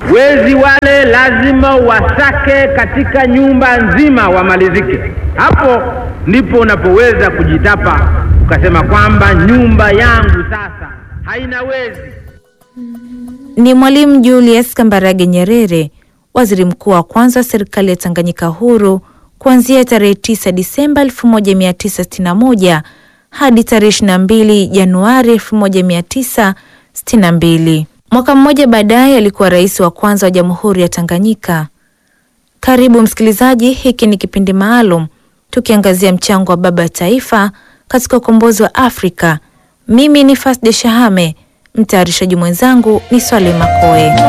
Wezi wale lazima wasake katika nyumba nzima wamalizike. Hapo ndipo unapoweza kujitapa ukasema kwamba nyumba yangu sasa haina wezi. Ni Mwalimu Julius Kambarage Nyerere, waziri mkuu wa kwanza wa serikali ya Tanganyika huru kuanzia tarehe 9 Disemba 1961 hadi tarehe 22 Januari 1962. Mwaka mmoja baadaye alikuwa rais wa kwanza wa Jamhuri ya Tanganyika. Karibu msikilizaji, hiki ni kipindi maalum tukiangazia mchango wa baba taifa katika ukombozi wa Afrika. Mimi ni Fasde Shahame, mtayarishaji mwenzangu ni Swale Makoe.